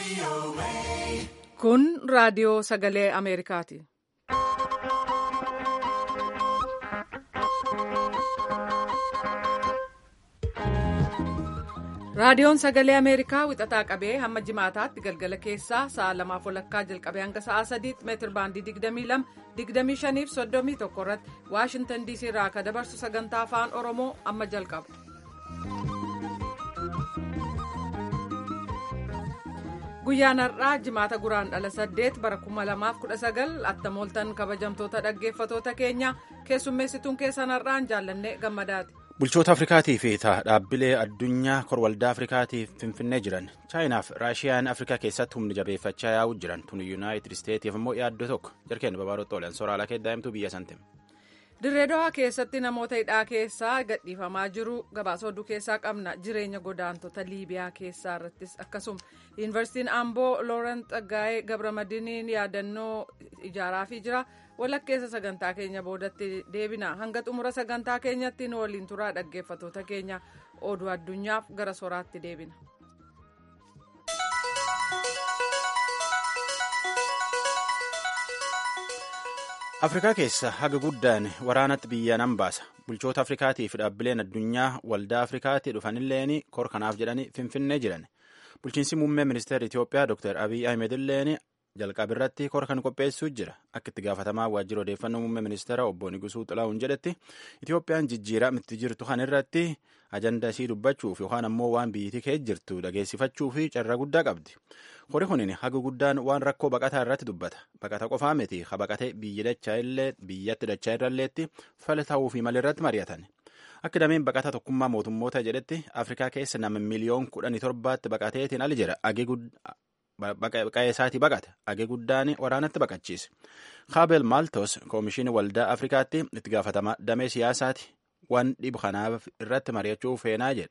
Kun raadiyoo sagalee Ameerikaati. Raadiyoon sagalee Ameerikaa wixataa qabee hamma jimaataatti galgala keessaa sa'a lamaaf walakkaa jalqabee hanga sa'a sadiitti meetir baandii 22 25 fi 31 irratti Waashintan DC irraa akka dabarsu sagantaa afaan Oromoo amma jalqaba. Guyyaan har'aa jimaata guraan dhala 8 bara 2019 attamooltan kabajamtoota dhaggeeffatoota keenya keessummeessituun keessan har'aan jaallannee gammadaati. Bulchoota Afrikaatii fi dhaabbilee addunyaa korwaldaa Afrikaatiif finfinnee jiran chaayinaaf raashiyaan Afrikaa keessatti humna jabeeffachaa yaa'uu jiran tun yuunaayitid isteetiif immoo yaaddoo tokko jarkeen babaarotti oolan sooraalaa keeddaa'imtuu biyya santim. Dirreedawaa keessatti namoota hidhaa keessaa gadhiifamaa jiru gabaasa oduu keessaa qabna jireenya godaantota liibiyaa keessaa irrattis akkasuma yuunivarsiitiin amboo loorent Tsaggaayee gabramadiiniin yaadannoo ijaaraafii jira. walakkeessa sagantaa keenya boodatti deebina hanga xumura sagantaa keenyatti nu waliin turaa dhaggeeffatoota keenya oduu addunyaaf gara soraatti deebina. afrikaa keessa haga guddaan waraanatti biyya nan baasa bulchoota afrikaatii fi dhaabbileen addunyaa waldaa afrikaatii dhufanilleen kor kanaaf jedhanii finfinnee jiran bulchiinsi muummee ministeera itiyoophiyaa dr abiy ahmed illeen jalqaba irratti kora kan qopheessuu jira akka itti gaafatamaa waajjira odeeffannoo muummee ministeera obbo Nigusuu Xilaa'uun jedhetti Itiyoophiyaan jijjiirama itti jirtu kan irratti ajanda isii dubbachuuf yookaan ammoo waan biyyittii keessa jirtu dhageessifachuu fi carraa guddaa qabdi. Hori kunin haga guddaan waan rakkoo baqataa irratti dubbata. Baqata qofaa miti ha baqatee biyyi dachaa illee biyyatti dachaa irralleetti fala ta'uu fi malirratti mari'atan. Akka dameen baqataa tokkummaa mootummoota jedhetti Afrikaa keessa nama miliyoon kudhanii torbaatti baqateetiin ali jira. Baqaqee isaatii baqate agee guddaan waraanatti baqachiise. Kaabel Maaltos koomishinii waldaa Afrikaatti itti gaafatama damee siyaasaati waan dhibu kanaaf irratti mari'achuu feenaa jedhe.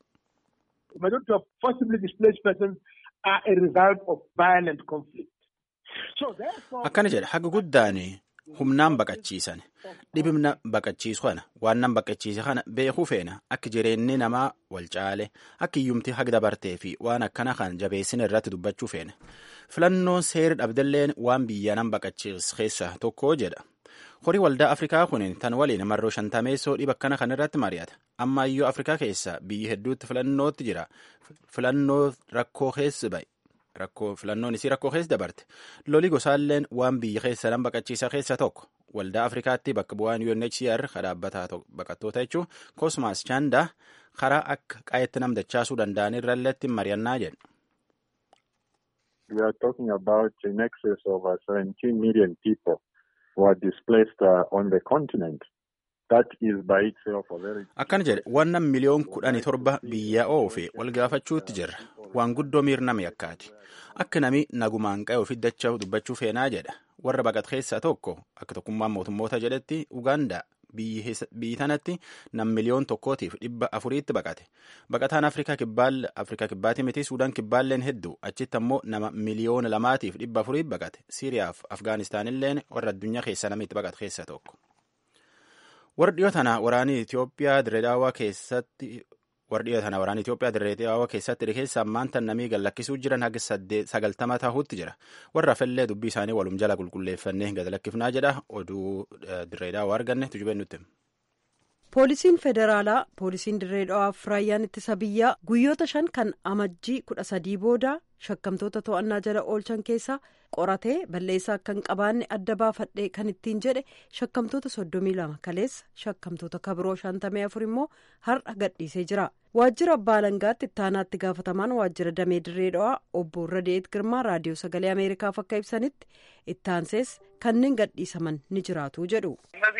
Akkana jedha haga guddaan humnaan baqachiisan dhibimna baqachiisu kana waan nan baqachiise kana beekuu feena akka jireenyi namaa wal caale akka iyyumti haga dabartee fi waan akkana kan jabeessina irratti dubbachuu feena filannoon seera dhabdelleen waan biyya nan baqachiis keessa tokko jedha horii waldaa afrikaa kun tan waliin marroo shantameessoo dhiba akkana kan irratti mari'ata amma iyyuu afrikaa keessa biyyi hedduutti filannootti jira filannoo rakkoo keessa ba'e. rakkoo filannoon isii rakkoo keessa dabarte lolii gosaalleen waan biyya keessa nan baqachiisa keessa tokko waldaa afrikaatti bakka bu'aan UNHCR dhaabbata baqattoota jechuun kosmaas chaandaa karaa akka qayetti nam dachaasuu danda'an irralleetti mari'annaa jedhu. We are talking about in excess of 17 million people who are displaced uh, on the continent. Akkana jedhe wannan miliyoon kudhanii torba biyya oofe wal gaafachuutti jirra. Waan guddoo miirnama yakkaati. Akka nami nagumaan qa'e ofii dachaa dubbachuu feenaa jedha. Warra baqat keessaa tokko akka tokkummaan mootummoota jedhetti Ugaandaa biyyi tanatti nam miliyoon tokkootiif dhibba afuriitti baqate. Baqataan Afrikaa kibbaati miti Suudaan kibbaalleen hedduu achitti ammoo nama miliyoona lamaatiif dhibba afuriitti baqate. Siiriyaaf Afgaanistaanilleen warra addunyaa keessaa namitti baqate keessaa tokko. Warri dhiyoo tana waraanii Itoophiyaa Direedaawaa keessatti warri dhiyoo tana waraanii Itoophiyaa Direedaawaa keessatti keessa ammaan tan namii gallakkisuu jiran haga sagaltama tahuutti jira. Warra hafallee dubbii isaanii walum jala qulqulleeffannee gad lakkifnaa jedha oduu Direedaawaa arganne tujubeen nutti. Poolisiin federaalaa poolisiin Direedaawaaf raayyaan ittisa biyyaa guyyoota shan kan amajjii kudha sadii booda shakkamtoota to'annaa jala oolchan keessaa qoratee balleessaa akka hin qabaanne adda baafadhee kan ittiin jedhe shakkamtoota soddomii lama kaleessa shakkamtoota kabiroo shantamii afur immoo har'a gadhiisee jira waajjira abbaa alangaatti ittaanaatti gaafatamaan waajjira damee Direedawaa obbo Radeet Girmaa raadiyoo sagalee ameerikaaf akka ibsanitti ittaansees kanneen gadhiisaman ni jiraatu jedhu.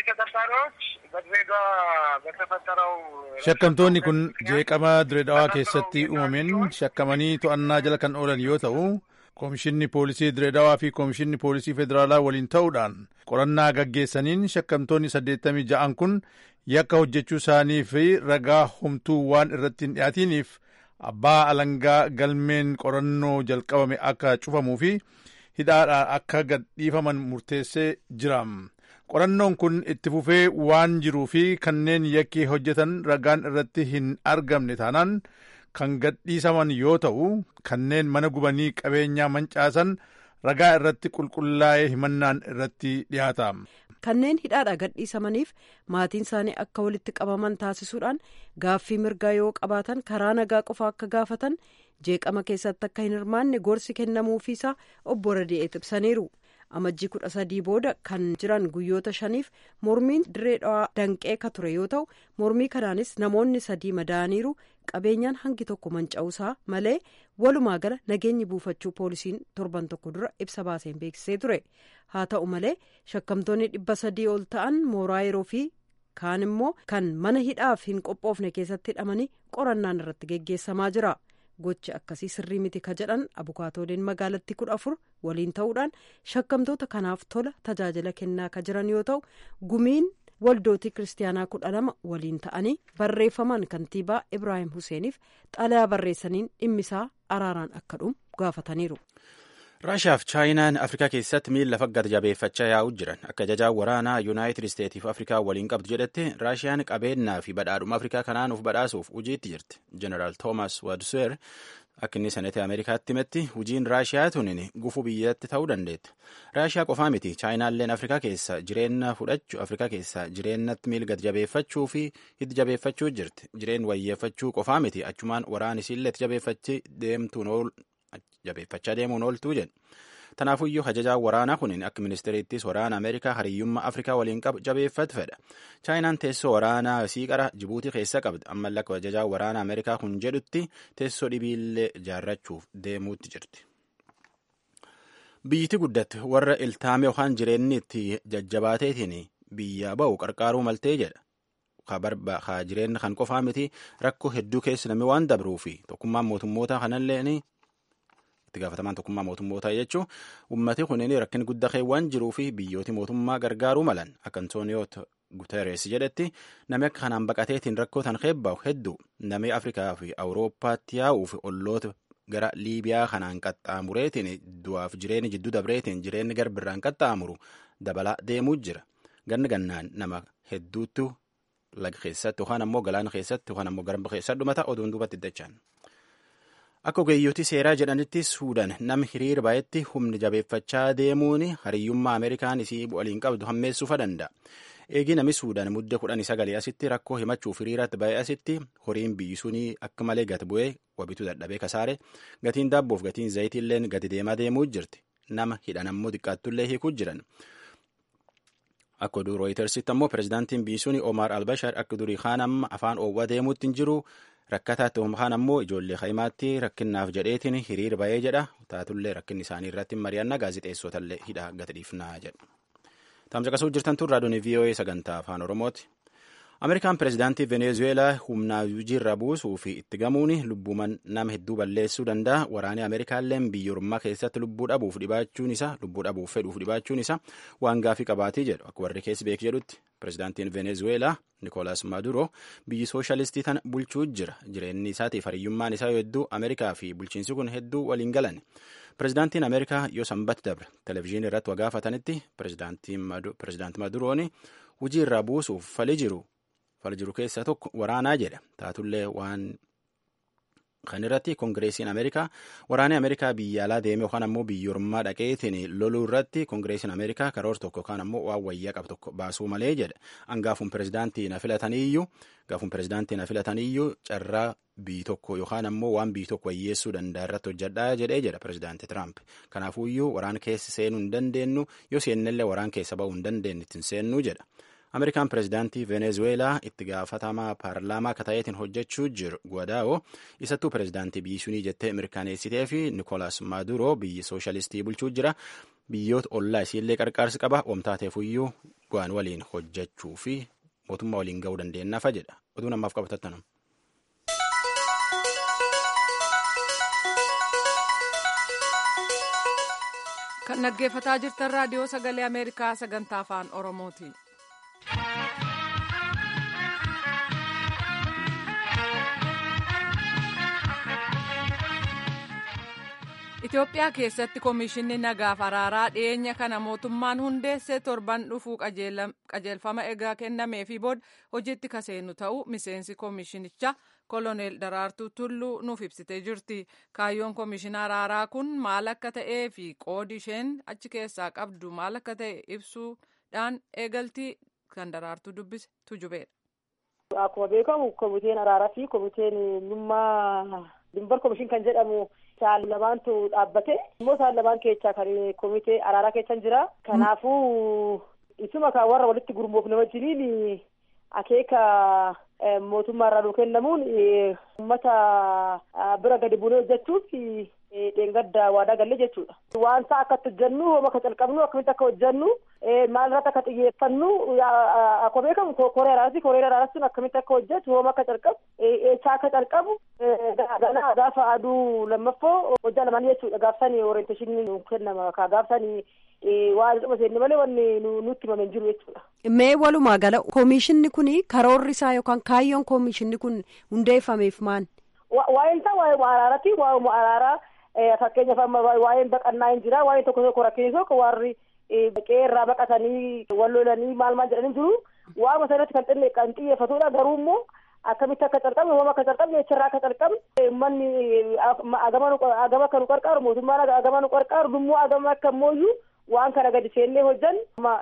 Shakkamtoonni kun jeeqama Direedawaa keessatti uumameen shakkamanii to'annaa jala kan oolan yoo ta'u Koomishinni Poolisii Direedawaa fi Koomishinni Poolisii Federaalaa waliin ta'uudhaan qorannaa gaggeessaniin shakkamtoonni saddeettamii ja'an kun yakka hojjechuu isaanii fi ragaa homtuu waan irratti hin dhiyaatiniif abbaa alangaa galmeen qorannoo jalqabame akka cufamuu fi hidhaadhaan akka gadhiifaman murteessee jira. Qorannoon kun itti fufee waan jiruu fi kanneen yakkii hojjetan ragaan irratti hin argamne taanaan kan gadhiisaman yoo ta'u kanneen mana gubanii qabeenyaa mancaasan ragaa irratti qulqullaa'ee himannaan irratti dhiyaata. kanneen hidhaadha gadhiisamaniif maatiin isaanii akka walitti qabaman taasisuudhaan gaaffii mirgaa yoo qabaatan karaa nagaa qofa akka gaafatan jeeqama keessatti akka hin hirmaanne gorsi kennamuufiisaa obbo Radi'eet ibsaniiru. amajjii kudha sadii booda kan jiran guyyoota shaniif mormiin dirree dhawaa danqee ka ture yoo ta'u mormii kanaanis namoonni sadii madaa'aniiru qabeenyaan hangi tokko manca'uusaa malee walumaa gala nageenyi buufachuu poolisiin torban tokko dura ibsa baaseen beeksisee ture haa ta'u malee shakkamtoonni dhibba sadii ol ta'an mooraa yeroo fi kaan immoo kan mana hidhaaf hin qophoofne keessatti hidhamanii qorannaan irratti geggeessamaa jira. gochi akkasii sirrii miti ka jedhan abukaatooleen magaalatti kudha afur waliin ta'uudhaan shakkamtoota kanaaf tola tajaajila kennaa ka jiran yoo ta'u gumiin waldootii kiristaanaa kudha lama waliin ta'anii barreeffamaan kantiibaa ibraahim huseeniif xalayaa barreessaniin dhimmisaa araaraan akka dhumu gaafataniiru. raashiyaa fi chaayinaan afrikaa keessatti miila faggata jabeeffachaa yaa'u jiran akka ajajaan waraanaa yuunaayitid isteetii fi afrikaa waliin qabdu jedhetti raashiyaan qabeenyaa fi badhaadhuma afrikaa kanaan uf badhaasuuf hojiitti jirti jeneraal toomas waadsuwer akka inni seneetii ameerikaatti himetti hojiin raashiyaa tunin gufuu biyyatti ta'uu dandeetti raashiyaa qofaa miti chaayinaalleen afrikaa keessa jireenya fudhachuu afrikaa keessa jireenyatti miilgata jabeeffachuu fi hiddi jabeeffachuu jirti jireen wayyeeffachuu qofaa miti achumaan waraan isiilleetti jabeeffachii deemtuun jabeeffachaa deemuun ooltuu jedhe tanaafuyyuu ajajaan waraanaa kun akka ministeeriittis waraana ameerikaa hariyyummaa afrikaa waliin qabu jabeeffatu fedha chaayinaan teessoo waraanaa siiqara jibuutii keessa qabdi amma lakka ajajaan waraana ameerikaa kun jedhutti teessoo dhibiillee ijaarrachuuf deemuutti jirti. biyyiti guddatte warra iltaame yookaan jireenyi itti jajjabaateetiin biyya ba'u qarqaaruu maltee jedha. ka jireenya kan qofaa miti rakkoo hedduu keessa namni waan dabruu fi tokkummaan mootummoota kanallee itti gaafatamaan tokkummaa mootummootaa jechuun ummati kunneen rakkin guddaa waan jiruu fi biyyooti mootummaa gargaaruu malan akka antooniyoo guteres jedhetti namni akka kanaan baqateetiin rakkoo tan keebbaa'u hedduu namni afrikaa fi awurooppaatti yaa'uu fi olloota gara liibiyaa kanaan qaxxaamureetiin du'aaf jireenya jidduu dabreetiin jireenyi garbirraan qaxxaamuru dabalaa deemuu jira ganna gannaan nama hedduutu laga keessatti yookaan ammoo galaana keessatti yookaan ammoo garba keessatti dhumata oduun duubatti dachaan. Akka ogeeyyooti seeraa jedhanitti Suudaan nama hiriira baay'etti humni jabeeffachaa deemuun hariyyummaa Ameerikaan isii waliin qabdu hammeessuufa danda'a. Eegi nami Suudaan mudde kudhan sagalee asitti rakkoo himachuuf hiriiratti baay'ee asitti horiin biyyi sunii akka malee gati bu'ee wabitu dadhabee kasaare gatiin daabboof gatiin zayitiillee gati deemaa deemuu jirti. Nama hidhan ammoo xiqqaattullee hiikuu jiran. Akka oduu rooyitersitti ammoo pirezidaantiin biyyi sunii Omar Albashar akka durii kaan amma afaan oowwaa deemuutti hin jiru. rakkataatti kaan ammoo ijoollee kaimaatti rakkinnaaf jedheetiin hiriir ba'ee jedha taatullee rakkinni isaanii irratti mari'annaa gaazixeessotallee hidha gati dhiifnaa jedha. Tamsaqasuu jirtan tun raadiyoon VOA sagantaa afaan Oromooti. Ameerikaan pirezidaantii Venezueelaa humnaa hojiirra buusuu fi itti gamuun lubbuuman nama hedduu balleessuu danda'a. Waraanni Ameerikaallee biyya ormaa keessatti lubbuu dhabuuf dhibaachuun isaa lubbuu dhabuuf fedhuuf dhibaachuun isaa waan gaafii qabaatii jedhu akka warri keessi beek jedhutti pirezidaantiin Venezueelaa Nikolaas Maduro biyyi sooshaalistii tana bulchuu jira. Jireenyi isaatiif hariyyummaan isaa hedduu Ameerikaa fi bulchiinsi kun hedduu waliin galan. Pirezidaantiin Ameerikaa yoo sanbata dabre televezyiinii irratti wagaafatanitti pirezidaanti Maduroon hojii irraa buusuuf fali jiru. Fali jiru keessaa tokko waraanaa jedha. Taatullee waan kan irratti koongireesiin Ameerikaa waraanni Ameerikaa biyya alaa deeme yookaan ammoo biyya ormaa dhaqeetiin loluu irratti koongireesiin Ameerikaa karoora tokko yookaan ammoo waan wayyaa qabu tokko baasuu malee jedha. Angaafuun pirezidaantii na filataniyyuu gaafuun pirezidaantii na filataniyyuu carraa biyyi tokko yookaan ammoo waan biyyi tokko wayyeessuu danda'a irratti hojjedhaa jedhee jedha pirezidaantii Tiraamp. Kanaafuyyuu waraan keessa seenuu hin dandeenyu yoo seennellee waraan keessa ba'uu hin dandeenye ittiin seennuu jedha. Ameerikaan pirezidaantii Venezueelaa itti gaafatamaa paarlaamaa akka ta'eetiin hojjechuu jiru Guadaao isattuu pirezidaantii biyyi sunii jettee mirkaneessitee fi Nikolaas Maduro biyyi sooshaalistii bulchuu jira. Biyyoota ollaa isiillee qarqaarsi qaba. Oomtaateefuyyuu waan waliin hojjechuu fi mootummaa waliin ga'uu dandeenyaaf jedha. Oduu namaaf qabatattanum. Kan dhaggeeffataa jirtan raadiyoo sagalee Ameerikaa sagantaa afaan Oromooti. Itoophiyaa keessatti Komishinni Nagaaf Araaraa dhiyeenya kana mootummaan hundeessee torban dhufuu qajeelfama egaa kennameefii booda hojiitti kaseenu ta'uu miseensi komishinichaa koloneel Daraartuu Tulluu nuuf ibsitee jirti. Kaayyoon komishinaa araaraa kun maal akka ta'ee fi qoodi isheen achi keessaa qabdu maal akka ta'e ibsuudhaan eegaltii kan Daraartuu dubbise tujubeedha. Akkuma beekamu komiteen araaraa fi komiteen dhimmaa dimbar komishin kan jedhamu isaan lamaantu dhaabbate immoo isaan lamaan keessaa kan komitee araaraa keessa jira kanaafuu isuma kan warra walitti gurmoofne wajjiniin akeeka mootummaa irraa nuu kennamuun uummata bira gadi buunee hojjechuuf dheengadda waadaa galle jechuudha. Waan isaa akkatti hojjennu hooma akka calqabnu akkamitti akka hojjennu maal irratti akka xiyyeeffannu akkuma beekamu koree araaraati koree araaraas sun akkamitti akka hojjetu hooma akka calqabu eessaa akka calqabu ganaa gaafa aduu lammaffoo hojjaa lamaan jechuudha gaafsanii orienteeshinii nu kennama kaa gaafsanii waan dhuma seenne malee wanni nutti himame hin jiru jechuudha. Mee walumaa gala koomishinni kun karoorri isaa yookaan kaayyoon koomishinni kun hundeeffameef maal? Waa'een isaa waa'ee araaraati waa'ee araaraa fakkeenyaaf amma waa'een baqannaa hin jira waa'een tokko tokko rakkinisoo warri baqee irraa baqatanii wal lolanii maal maal jedhanii jiru waa'uma sanatti kan xinne kan xiyyeeffatudha garuu immoo akkamitti akka calqabne hooma akka calqabne jecharraa akka calqabne uummanni agama akka nu qarqaaru mootummaan agama nu qarqaaru dummoo agama akka mooyyuu waan kana gadi seennee hojjan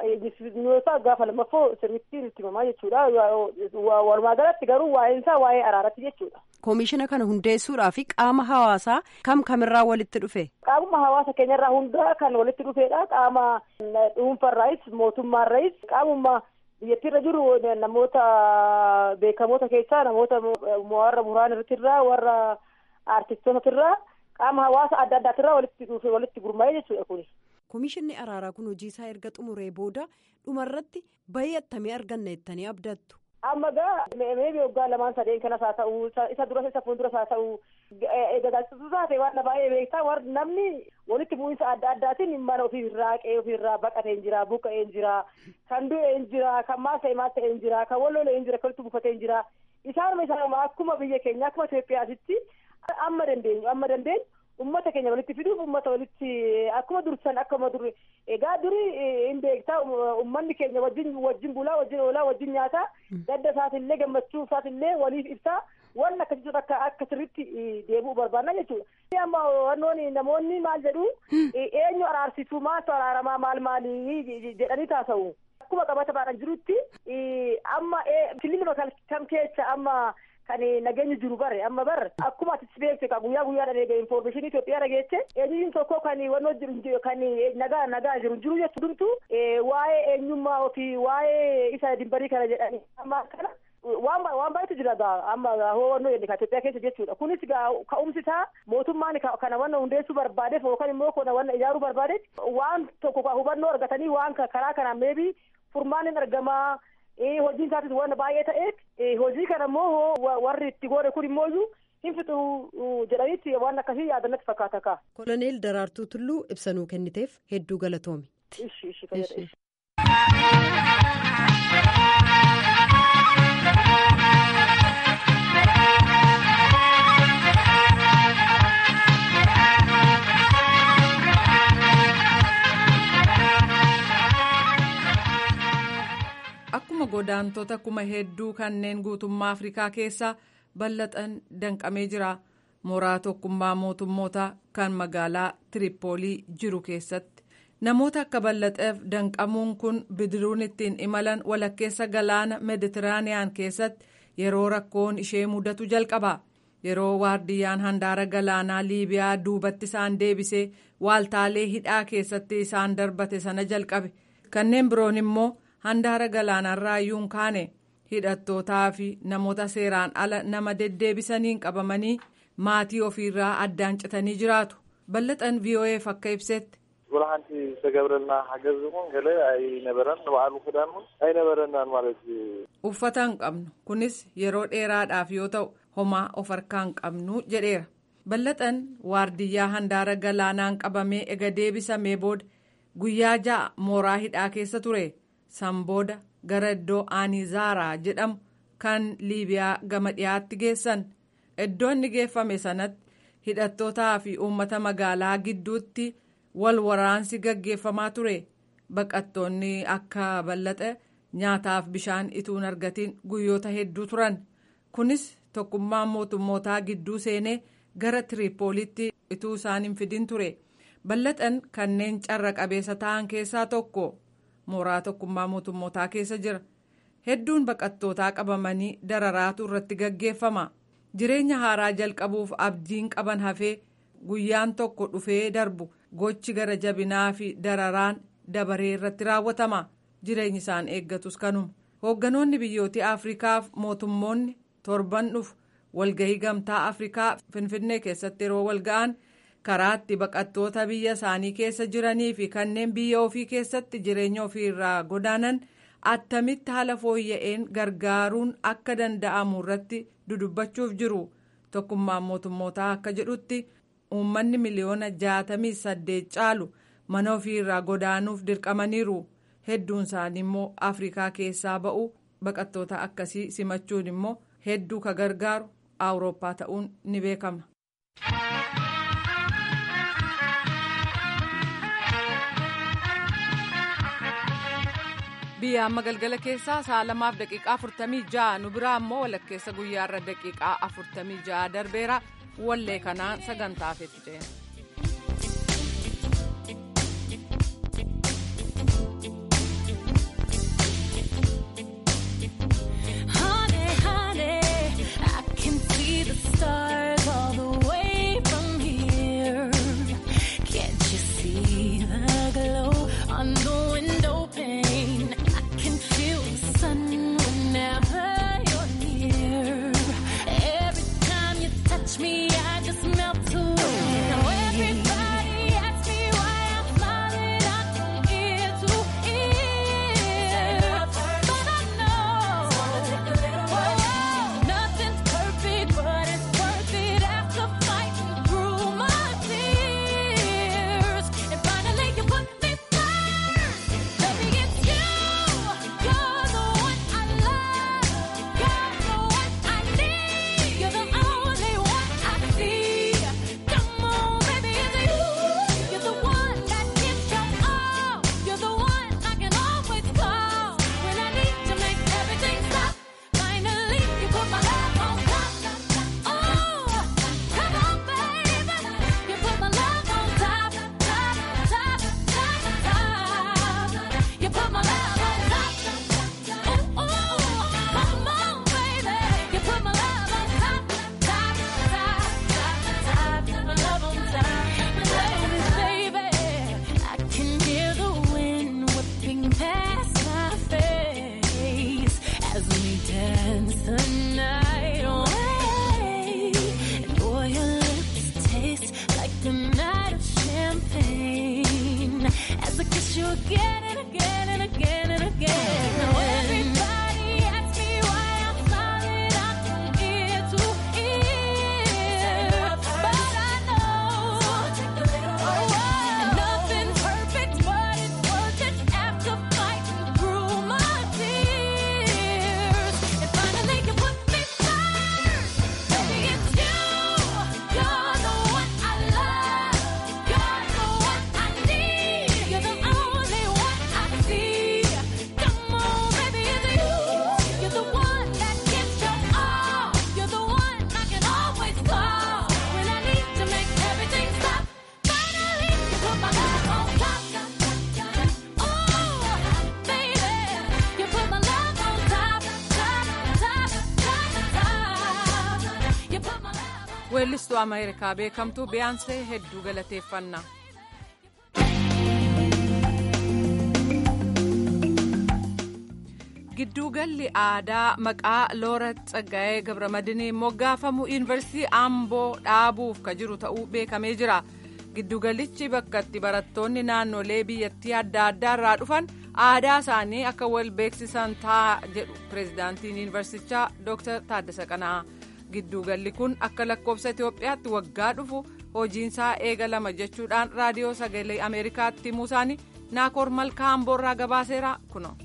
yoo gaafa lammaffoo sirriitti nutti himamaa jechuudha walumaa galatti garuu waa'een isaa waa'ee araaraatti jechuudha. Koomishina kana hundeessuudhaaf qaama hawaasaa kam kamirraa walitti dhufe? Qaamuma hawaasa keenyarraa hundaa kan walitti dhufedha. Qaama dhuunfarraayis mootummaarraayis qaamuma biyyattiirra jiru namoota beekamoota keessaa namoota warra buraan irrattirraa warra aartistootatirraa qaama hawaasa adda addaatirraa walitti dhufe walitti gurmaa'ee jechuudha kuni. Koomishinni araaraa kun hojii isaa erga xumuree booda dhumarratti bahii attamii arganna jettanii abdattu. amma gaa meebi waggaa lamaan sadeen kanas haa ta'u isa duras isa fuulduras haa ta'u gaazexessuu taate waan baay'ee beektaa warri namni walitti bu'iinsa adda addaatiin mana ofii irraa qe'ee ofii irraa baqatee hin jira buqqa'ee hin jira kan du'e hin jira kan maal ta'e maal ta'e hin jira kan walloole hin jira kan walitti buufatee hin jira isaanuma isaanuma akkuma biyya keenya akkuma Itoophiyaatitti amma dandeenyu amma dandeenyu ummata keenya walitti fiduuf ummata walitti akkuma dursan akkuma dur egaa duri hin beektaa ummanni keenya wajjin wajjin bulaa wajjin oolaa wajjin nyaataa gadda isaatillee gammachuu isaatillee waliif ibsaa waan akkasitti akka akka sirritti deebi'u barbaanna jechuudha. amma wannoon namoonni maal jedhu eenyu araarsituu maaltu araaramaa maal maalii jedhanii taasa'u. Akkuma qabataadhaan jirutti amma kililima kam keessa amma kan nageenyi jiru bare amma bar akkuma ati beekte ka guyyaa guyyaadhaan eega information Itoophiyaa dhageesse eenyuun tokko kan wannoo jiru kan nagaa nagaa jiru jiru jechuudumtu waa'ee eenyummaa ofii waa'ee isa dimbarii kana jedhani amma kana waan waan baay'eetu jira gaa amma hoo wannoo jedhe ka Itoophiyaa keessa jechuudha kunis gaa ka'umsi isaa mootummaan kana wanna hundeessuu barbaadeef yookaan immoo kana wanna ijaaruu barbaadeef waan tokko hubannoo argatanii waan karaa kanaan meebii furmaan hin argamaa hojiin isaatis waan baay'ee ta'eef hojii kana immoo warri itti goone kun immoo hin fixu jedhanitti waan akkasii yaadannatti fakkaata kaa. Koloneel Daraartuu Tulluu ibsanuu kenniteef hedduu galatoomi. Ishi ishi fayyada. Akkuma godaantota kuma hedduu kanneen guutummaa Afrikaa keessa bal'atan danqamee jira. Mooraa tokkummaa mootummoota kan magaalaa Tiripoolii jiru keessatti. Namoota akka bal'ateef danqamuun kun bidiruun ittiin imalan walakkeessa galaana Meeditiraaniyaan keessatti yeroo rakkoon ishee mudatu jalqaba. Yeroo waardiyyaan handaara galaanaa Liibiyaa duubatti isaan deebisee waaltaalee hidhaa keessatti isaan darbate sana jalqabe. Kanneen biroon immoo handaara galaanarraa iyyuu kaane hidhattootaa fi namoota seeraan ala nama deddeebisaniin qabamanii maatii ofiirraa addaan citanii jiraatu. Bal'axan VOA'f akka ibsetti. ብርሃንቲ ዝተገብረልና ሓገዝ እውን ገለ ኣይነበረን ንባዕሉ ክዳን እውን ኣይነበረናን ማለት እዩ uffata hin qabnu kunis yeroo dheeraadhaaf yoo ta'u homaa of harkaa hin qabnu jedheera bal'axan waardiyyaa handaara galaanaan qabamee ega deebisamee booda guyyaa ja'a mooraa hidhaa keessa ture san booda gara iddoo aanizaaraa jedhamu kan liibiyaa gama dhiyaatti geessan iddoo inni geeffame sanatti hidhattootaa fi uummata magaalaa gidduutti wal waraansi gaggeeffamaa ture baqattoonni akka bal'axe nyaataaf bishaan ituun argatiin guyyoota hedduu turan kunis tokkummaan mootummootaa gidduu seenee gara tiriipoolitti ituu isaan hin fidin ture ballaxan kanneen carra qabeessa ta'an keessaa tokko mooraa tokkummaa mootummootaa keessa jira hedduun baqattootaa qabamanii dararaatu irratti gaggeeffama jireenya haaraa jalqabuuf abdiin qaban hafee guyyaan tokko dhufee darbu gochi gara jabinaa fi dararaan dabaree irratti raawwatama jireenyi isaan eeggatus kanuma hoogganoonni biyyoota afrikaaf mootummoonni torban dhufu walgahii gamtaa afrikaa finfinnee keessatti yeroo walga'an karaatti baqattoota biyya isaanii keessa jiranii fi kanneen biyya ofii keessatti jireenya ofii irraa godaanan attamitti haala fooyya'een gargaaruun akka danda'amu irratti dudubbachuuf jiru tokkummaan mootummootaa akka jedhutti uummanni miliyoona jaatamii saddeet caalu mana ofii irraa godaanuuf dirqamaniiru hedduun isaanii immoo afrikaa keessaa ba'u baqattoota akkasii simachuun immoo hedduu ka gargaaru awurooppaa ta'uun ni beekama. biyya amma galgala keessaa sa'a lamaaf daqiiqaa afurtamii ja'a nu biraa ammoo walakkeessa guyyaarra daqiiqaa afurtamii ja'a darbeera wallee kanaan sagantaaf itti ceena. Stars all the way from here. Can't you see the glow on the window pane? I can feel the sun whenever you're near. Every time you touch me, I just melt away. Now everybody asks me why I'm smiling out from ear to ear, but I know nothing's perfect, but it's worth it after fighting through my tears. And finally, you put me first. Baby, it's you. You're the one I love. You're the one I need. You're the only one I see. Come on, baby, it's you. You're the one that gives your all. You're the one I can always call when I need to make everything stop. Finally, you put my love on top. Oh, come on, baby. You put my love on top, top, top, top, top. You put my love on top. Oh, oh, come on, baby. You put my love on top, top, top, top, top. My love on top, baby, baby. I can hear the wind whipping past my face as we dance the night away. And boy, your lips taste like a night of champagne as I kiss you again and again and again and again. Now everybody asks me why I'm smiling out from ear to ear, but I know nothing's perfect, but it's worth it after fighting through my tears. And finally, you put me first. Baby, it's you. You're the one I love. You're the one I need. You're the only one I see. Come on, baby, it's you. You're the one that gives your all. You're the one I can always call when I need to make everything stop. Finally, you put my love on top. Oh, baby, you put my love on top, top, top, top, top. You put my love on weellistuu ameerikaa beekamtuu biyaansee hedduu galateeffanna. gidduugalli aadaa maqaa loorat tsaggaa'ee gabramadiiniin moggaafamu yuunivarsiitii amboo dhaabuuf ka jiru ta'uu beekamee jira giddugalichi bakka itti barattoonni naannolee biyyattii adda addaa irraa dhufan aadaa isaanii akka wal beeksisan ta'a jedhu pireezidaantiin yuunivarsichaa dooktar taaddasa qana'aa gidduugalli kun akka lakkoofsa itiyoophiyaatti waggaa dhufu hojiinsaa eegalama jechuudhaan raadiyoo sagalee ameerikaatti himuu isaanii naakoor malkaa amboorraa gabaaseera kuno.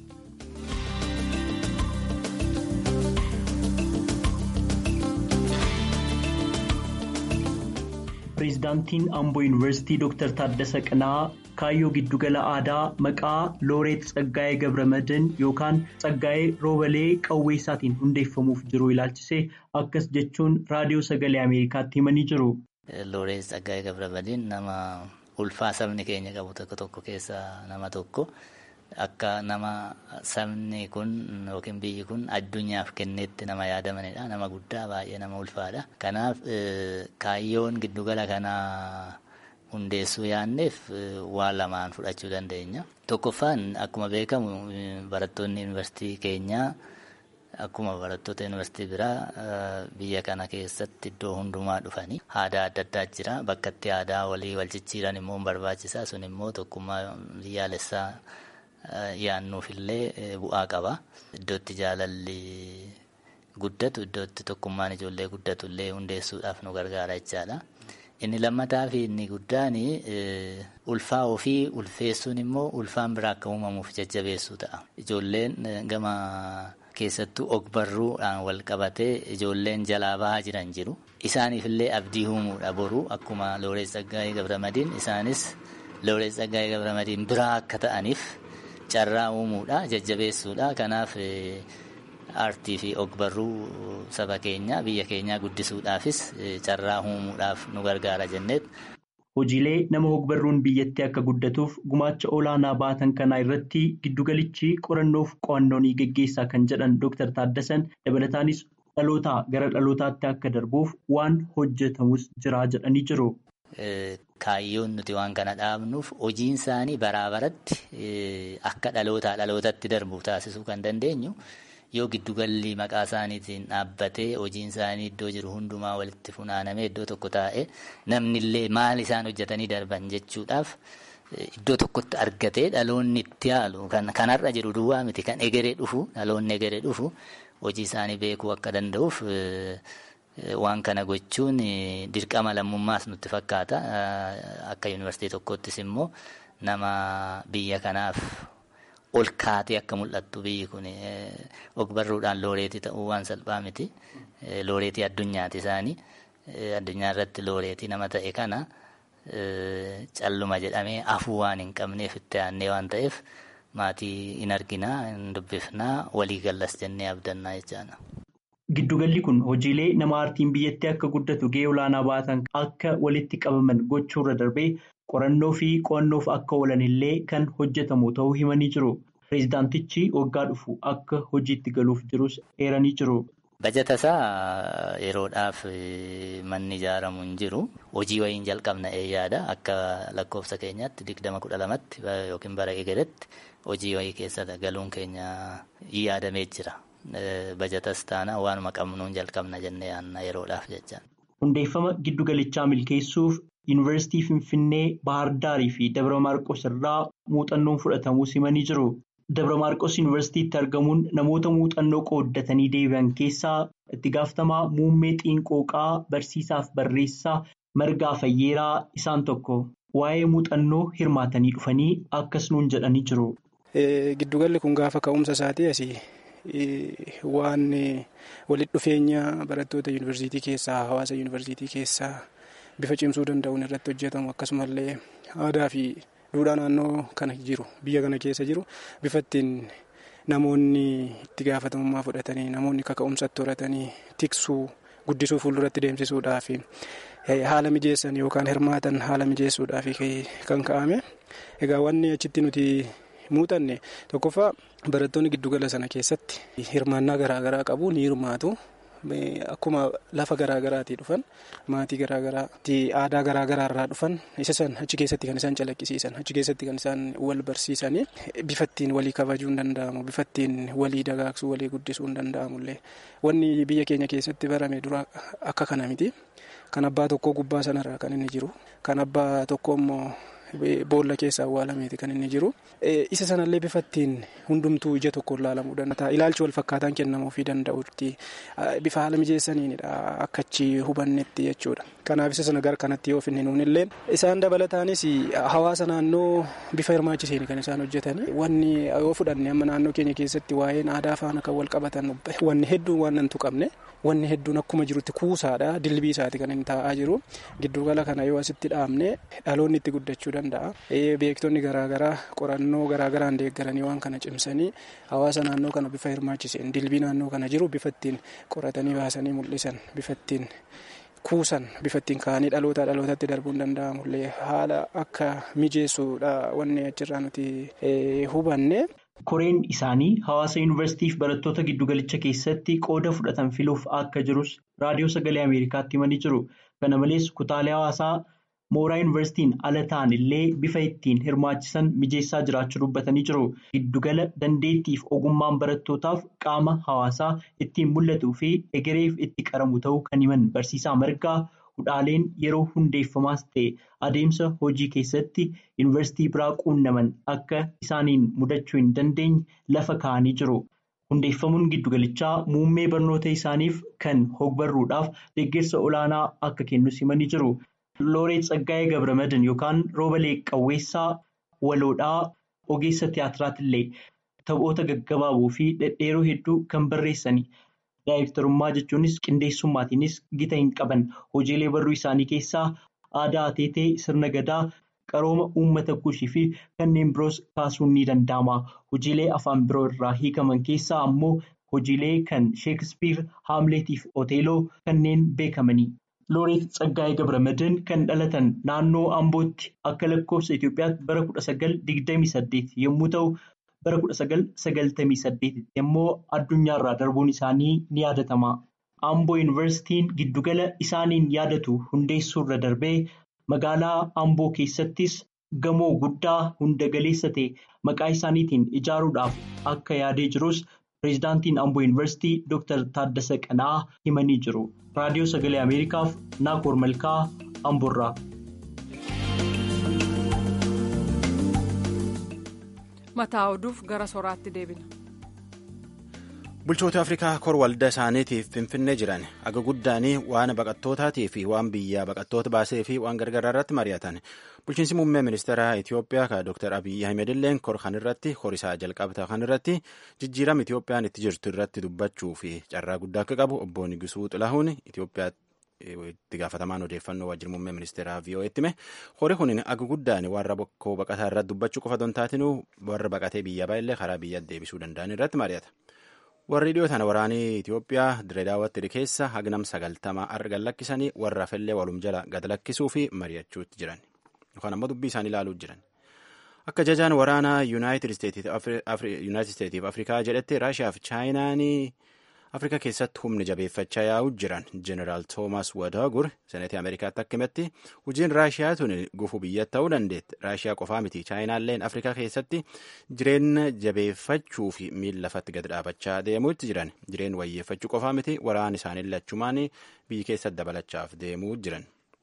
pireezidaantiin amboo yuunivarsiitii dooktar taaddasa qana'aa kaayyoo giddugala aadaa maqaa looreet tsaggaa'ee gabramadan yookaan tsaggaa'ee roobalee qawweessaatiin hundeeffamuuf jiru ilaalchisee akkas jechuun raadiyoo sagalee ameerikaatti himanii jiru. looreet tsaggaa'ee gabramadan nama ulfaa sabni keenya qabu tokko tokko keessaa nama tokko. Akka nama sabni kun yookiin biyyi kun addunyaaf kenneetti nama yaadamanidha. Nama guddaa baay'ee nama ulfaadha. Kanaaf kaayyoon giddugala kanaa hundeessuu yaanneef waan lamaan fudhachuu dandeenya. Tokkoffaan akkuma beekamu barattoonni yuunivarsiitii keenyaa akkuma barattoota yuunivarsiitii biraa biyya kana keessatti iddoo hundumaa dhufanii aadaa adda addaa jira. Bakka itti aadaa walii wal jijjiiran immoo barbaachisaa sun immoo tokkummaa biyyaalessaa. yaannuufillee bu'aa qaba. Iddootti jaalalli guddatu iddootti tokkummaan ijoollee guddatullee hundeessuudhaaf nu gargaara jechaadha. Inni lammataa fi inni guddaan ulfaa ofii ulfeessuun immoo ulfaan biraa akka uumamuuf jajjabeessuu ta'a. Ijoolleen gama keessattuu ogbarruudhaan wal qabatee ijoolleen jalaa bahaa jiran jiru. Isaaniifillee abdii uumuudha boru akkuma Looreet Tsaggaayee Gabramadiin isaanis Looreet Tsaggaayee Gabramadiin biraa akka ta'aniif. carraa uumuudha jajjabeessuudha kanaaf aartii fi ogbarruu saba keenya biyya keenyaa guddisuudhaafis carraa uumuudhaaf nu gargaara jenneet. Hojiilee nama ogbarruun biyyattii akka guddatuuf gumaacha olaanaa baatan kanaa irratti giddugalichi qorannoof qo'annoo ni geggeessaa kan jedhan Dr. Taaddasan dabalataanis dhalootaa gara dhalootaatti akka darbuuf waan hojjetamus jira jedhanii jiru. Kaayyoon nuti waan kana dhaabnuuf hojiin isaanii baraa baratti akka dhalootaa dhalootatti darbu taasisuu kan dandeenyu yoo giddugalli maqaa isaaniitiin dhaabbatee hojiin isaanii iddoo jiru hundumaa walitti funaanamee iddoo tokko taa'ee namnillee maal isaan hojjetanii darban jechuudhaaf iddoo tokkotti argatee dhaloonni itti haalu kanarra jiru duwwaa miti kan egeree dhufu dhaloonni egeree dhufu hojii isaanii beekuu akka danda'uuf. Waan kana gochuun dirqama lammummaas nutti fakkaata. Akka yuunivarsiitii tokkottis immoo nama biyya kanaaf ol kaatee akka mul'attu biyyi kun ogbarruudhaan looreetii ta'uu waan salphaa miti. Looreetii addunyaati isaanii. Addunyaa irratti looreetii nama ta'e kana calluma jedhamee afuu waan hin qabneef itti aannee waan ta'eef maatii hin arginaa, hin dubbifnaa, walii gallas jennee abdannaa jechaadha. Giddugalli kun hojiilee nama aartiin biyyattii akka guddatu gahee olaanaa baatan akka walitti qabaman gochuurra darbee qorannoo fi qo'annoof akka oolan illee kan hojjetamu ta'uu himanii jiru. Pireezidaantichi waggaa dhufu akka hojiitti galuuf jirus eeranii jiru. Bajata isaa yeroodhaaf manni ijaaramu hin jiru. Hojii wayiin jalqabna yaada akka lakkoofsa keenyaatti digdama kudha lamatti yookiin bara egeretti hojii wayii keessa galuun keenya yaadamee jira. Bajatas taana waanuma qabnuun jalqabna jennee yaadna yeroodhaaf jecha. Hundeeffama giddugalichaa milkeessuuf Yuunivarsiitii Finfinnee, Baahar Daarii fi Dabra Maarqos irraa muuxannoon fudhatamuu himanii jiru. Dabra Maarqos Yuunivarsiitiitti argamuun namoota muuxannoo qooddatanii deebi'an keessaa itti gaafatamaa muummee xiinqooqaa barsiisaaf barreessaa Margaa Fayyeeraa isaan tokko. Waa'ee muuxannoo hirmaatanii dhufanii akkas nuun jedhanii jiru. Giddugalli kun gaafa ka'umsa isaatii asii. waan walitti dhufeenya barattoota yuunivarsiitii keessaa hawaasa yuunivarsiitii keessaa bifa cimsuu danda'uun irratti hojjetamu akkasumallee aadaa fi duudhaa naannoo kana jiru biyya kana keessa jiru bifa ittiin namoonni itti gaafatamummaa fudhatanii namoonni kaka'umsatti horatanii tiksuu guddisuu fuulduratti deemsisuudhaaf haala mijeessan yookaan hirmaatan haala mijeessuudhaaf kan ka'ame egaa wanni achitti nuti. muuxanne tokkoffaa barattoonni giddugala sana keessatti hirmaannaa garaagaraa qabu ni hirmaatu akkuma lafa garaagaraatii dhufan maatii garaagaraatti aadaa garaagaraa irraa dhufan isa san achi keessatti kan isaan calaqqisiisan achi keessatti kan isaan wal barsiisanii bifa ittiin walii kabajuu hin danda'amu bifa ittiin walii dagaagsuu walii guddisuu hin danda'amullee wanni biyya keenya keessatti barame dura akka kana miti kan abbaa tokkoo gubbaa sanarraa kan inni jiru kan abbaa tokko immoo. Boolla keessa awwaalameeti kan inni jiru. Isa sanallee bifa ittiin hundumtuu ija tokkoon ilaalamuu danda'a. Ilaalchi wal fakkaataan kennamuufii danda'utti bifa haala mijeessaniinidha akka achi hubannetti jechuudha. Kanaaf isa sana gara kanatti yoo finne nuunillee isaan dabalataanis hawaasa naannoo bifa hirmaachiseen kan isaan hojjetani. Wanni yoo fudhanne amma naannoo keenya keessatti waa'een aadaa faana kan wal qabatan wanni hedduun waan nan tuqamne. Wanni hedduun akkuma jirutti kuusaadha. Dilbii isaati kan inni taa'aa jiru. Giddugala kana yoo asitti dhaabne dhaloonni itti guddachuu danda'a. Beektonni garaagaraa qorannoo garaagaraan deeggaranii waan kana cimsanii hawaasa naannoo kana bifa hirmaachiseen dilbii naannoo kana jiru bifa ittiin qoratanii baasanii mul'isan bifa ittiin kuusan bifa ittiin kaanii dhalootaa dhalootatti darbuun danda'amullee haala akka mijeessuudha wanni achirraa nuti hubanne. Koreen isaanii hawaasa yuunivarsiitii fi barattoota giddugalicha keessatti qooda fudhatan filuuf akka jirus raadiyoo sagalee Ameerikaatti himanii jiru. Kana malees kutaalee hawaasaa mooraa yuunivarsiitiin ala ta'an illee bifa ittiin hirmaachisan mijeessaa jiraachuu dubbatanii jiru. Giddugala dandeettiif ogummaan barattootaaf qaama hawaasaa ittiin mul'atuu fi egereef itti qaramu ta'uu kan himan barsiisaa margaa. Hudhaaleen yeroo hundeeffamaas ta'e adeemsa hojii keessatti yuunivarsiitii biraa quunnaman akka isaaniin mudachuu hin dandeenye lafa kaa'anii jiru. Hundeeffamuun giddugalichaa muummee barnoota isaaniif kan hogbarruudhaaf deeggarsa olaanaa akka kennus himanii jiru. Looreet Tsaggaayee Gabramadan yookaan Roobalee Qawweessaa Waloodhaa ogeessa tiyaatiraatiillee taphoota gaggabaaboo fi dhedheeroo hedduu kan barreessani. Daayirektarummaa jechuunis qindeessummaatiinis gita hin qaban hojiilee barruu isaanii keessaa aadaa ateetee sirna gadaa qarooma uummata kushii fi kanneen biroos kaasuun ni danda'ama. Hojiilee afaan biroo irraa hiikaman keessaa ammoo hojiilee kan sheekspiir haamleetiif oteeloo kanneen beekamani. Looreet Tsaggaayee Gabramadan kan dhalatan naannoo Ambootti akka lakkoofsa Itoophiyaatti bara kudha sagal digdamii saddeet yommuu ta'u. bara kudha sagal sagaltamii saddeetitti immoo addunyaarraa darbuun isaanii ni yaadatama. Amboo yuunivarsiitiin giddugala isaaniin yaadatu hundeessuurra darbee magaalaa Amboo keessattis gamoo guddaa hunda galeessa ta'e maqaa isaaniitiin ijaaruudhaaf akka yaadee jirus pireezidaantiin Amboo yuunivarsiitii Dr. Taaddasa Qanaa himanii jiru. Raadiyoo Sagalee Ameerikaaf Naakoor Malkaa Amboorraa. mataa oduuf gara soraatti deebina. bulchoota afrikaa kor waldaa isaaniitiif finfinnee jiran aga guddaanii waan baqattootaatii fi waan biyyaa baqattoota baasee fi waan gargaraa irratti mari'atan bulchiinsi muummee ministeera itiyoophiyaa ka dr abiyyi ahmed illeen kor kan irratti horisaa jalqabata kan irratti jijjiirama itiyoophiyaan itti jirtu irratti dubbachuu fi carraa guddaa akka qabu obbo Nigisuu Xilahuun itiyoophiyaa itti gaafatamaan odeeffannoo waajjira muummee ministeeraa VOA'tti hime hori kun aga guddaan warra bokkoo baqataa irratti dubbachuu qofa don taatinuu warra baqatee biyya baay'illee karaa biyya deebisuu danda'an irratti mari'ata. warri dhiyoo tana waraanii Itiyoophiyaa direedaawwatti keessa hagnam sagaltama argan lakkisanii warra fellee walum jala gad lakkisuu fi mari'achuutti jiran yookaan ammoo dubbii isaanii ilaaluu jiran. Akka jajaan waraanaa Yuunaayitid Isteetiif Afrikaa jedhetti Raashiyaa fi Chaayinaanii Afrikaa keessatti humni jabeeffachaa yaa'uu jiran Jeneraal Toomas Wadaagur seneetii Ameerikaatti akka himetti hojiin Raashiyaa tun gufuu biyya ta'uu dandeetti. Raashiyaa qofaa miti Chaayinaalleen Afrikaa keessatti jireenya jabeeffachuu fi miila lafatti gad dhaabachaa deemuutti jiran. Jireen wayyeeffachuu qofaa miti waraan isaanii lachumaan biyyi keessatti dabalachaaf deemuu jiran.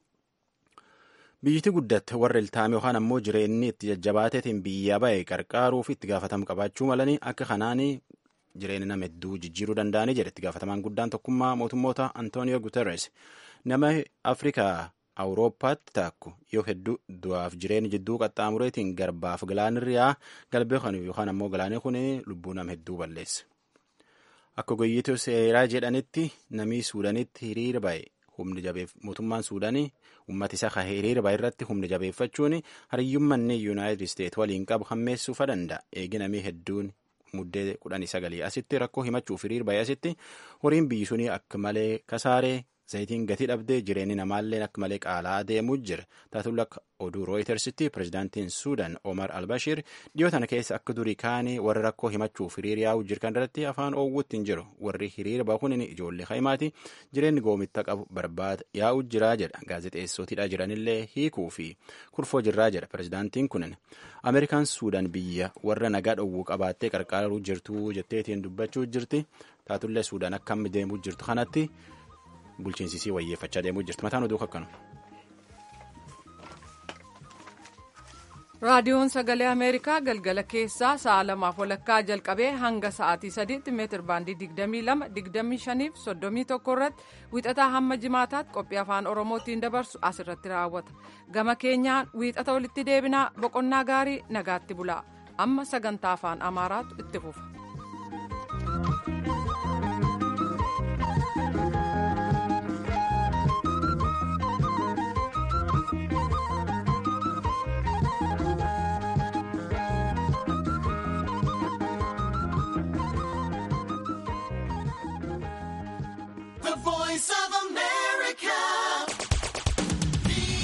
Biyyiti guddatte warra iltaame yookaan ammoo jireenyi itti jajjabaateetiin biyya ba'e qarqaaruuf itti gaafatamu qabaachuu malanii akka kanaanii jireenya nama hedduu jijjiiruu danda'anii jedhe itti gaafatamaan guddaan tokkummaa mootummoota Antooniyoo Guterres nama Afrikaa Awurooppaatti taakku yoo hedduu du'aaf jireenya jidduu qaxxaamureetiin garbaaf galaanirraa galbee kan yookaan ammoo galaanee kun lubbuu nama hedduu balleessa. Akka goyyiitu seeraa jedhanitti namni Suudaanitti hiriira ba'e humni jabeef mootummaan Suudaanii uummata isaa kan hiriira ba'e irratti humni jabeeffachuun hariyyummanni Yuunaayitid Isteet waliin qabu hammeessuufa danda'a. Eegi namni hedduun muddee kudhanii sagalii asitti rakkoo himachuuf hiriir ba'e asitti horiin biyyi sunii akka malee kasaaree zayitiin gatii dhabdee jireenyi namaallee akka malee qaalaa deemuu jira taatullee akka oduu rooyitersitti pirezidaantiin suudaan omar albashiir dhiyoo tana keessa akka durii kaanii warra rakkoo himachuuf hiriir yaa'uu jirkan irratti afaan oowwutti hin jiru warri hiriira bahuun ijoollee haimaati jireenyi goomitta qabu barbaada yaa'uu jiraa jedha gaazexeessootiidha jiranillee hiikuu fi kurfoo jirraa jedha pirezidaantiin kunin ameerikaan suudaan biyya warra nagaa dhowwuu qabaattee qarqaaruu jirtu jetteetiin dubbachuu jirti taatullee suudaan akka amma deemuu jirtu kanatti bulchiinsisii wayyeeffachaa deemuu jirti mataan oduu akkanu. raadiyoon sagalee ameerikaa galgala keessaa sa'a lamaaf walakkaa jalqabee hanga sa'aatii sadiitti meetir baandii digdamii lama digdamii shaniif soddomii tokko irratti wiixataa hamma jimaataatti qophii afaan oromootiin dabarsu asirratti raawwata gama keenyaan wiixata walitti deebinaa boqonnaa gaarii nagaatti bulaa amma sagantaa afaan amaaraatu itti fufa.